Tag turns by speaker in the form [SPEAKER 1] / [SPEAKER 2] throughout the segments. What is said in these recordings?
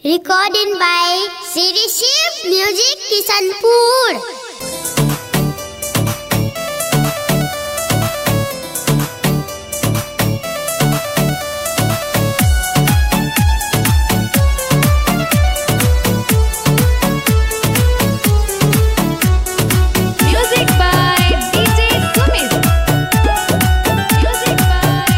[SPEAKER 1] Recording by Siri Shiv Music Kisanpur.
[SPEAKER 2] Music by DJ Sumit. Music by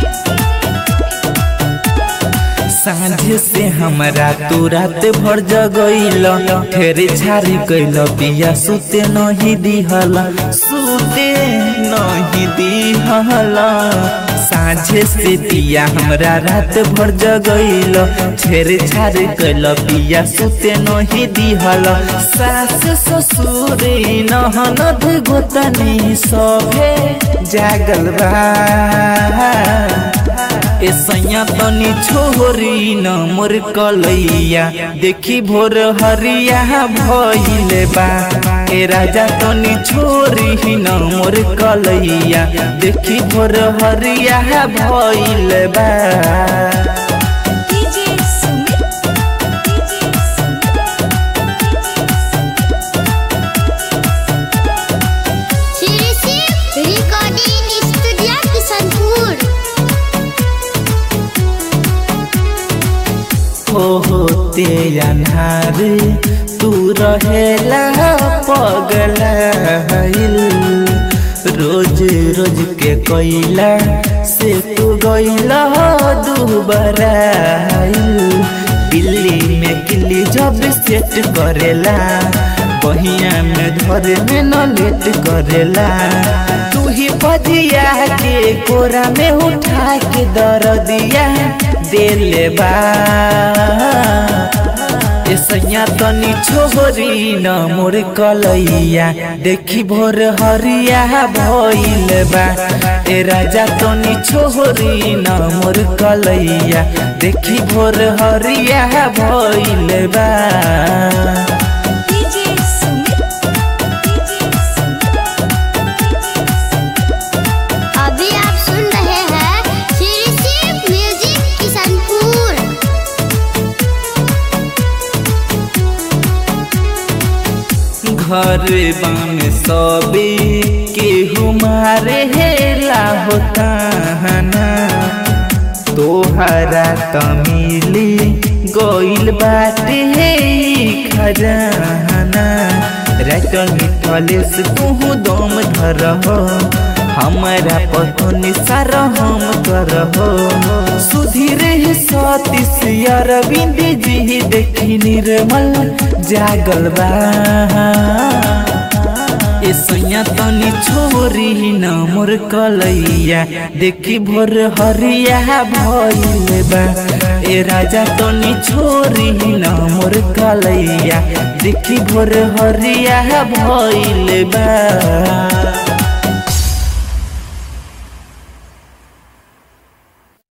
[SPEAKER 3] सांझे से हमरा तू रात भर जगैल फेरे छारी कैल पिया सुते नहीं दिहल सुते नहीं दिहल सांझे से पिया हमरा रात भर जगैल छेरे छारी कैल पिया सुते नहीं दिहल सास ससुर नहनद गोतनी सभे जागल बा ए सैया तनी छोरी न मोर कलैया देखी भोर हरिया भइले बा ए राजा तनी छोरी न मोर कलैया देखी भोर हरिया भइले बा
[SPEAKER 2] DJ Sumit. DJ Sumit.
[SPEAKER 1] Siri Shiv Recording Studio Kisanpur.
[SPEAKER 3] हो होते अन्हार तू रहेला पगला रोज रोज के कोइला से तू गइला दुबरा दिल्ली में किल्ली जब सेट करेला बहिया में धरे में न लेट करेला तू ही बजिया के कोरा में उठा के दर दिया देले बा ए सैया तनी छोरी न मोर कलैया देखी भोर हरिया भइल बा ए राजा तनी छोरी न मोर कलैया देखी भोर हरिया भइल बा
[SPEAKER 2] DJ Sumit. DJ Sumit.
[SPEAKER 1] अभी आप सुन रहे हैं Siri Shiv Music Kisanpur.
[SPEAKER 3] घर बाम सबे केहू मारे हेला होता हना तोहरा तमिली गइल बाटे हे ई खजाना रटल मिथलेस तू दम धरहो हमारा पतनी सारा हम करहो सुधीर सतीश अरविंद जी देखी निर्मल जागल बा ए सैया तनी छोरी न मोर कलैया देखी भोर हरिया भइल बा ए राजा तनी छोरी न मोर कलैया देखी भोर हरिया भइल बा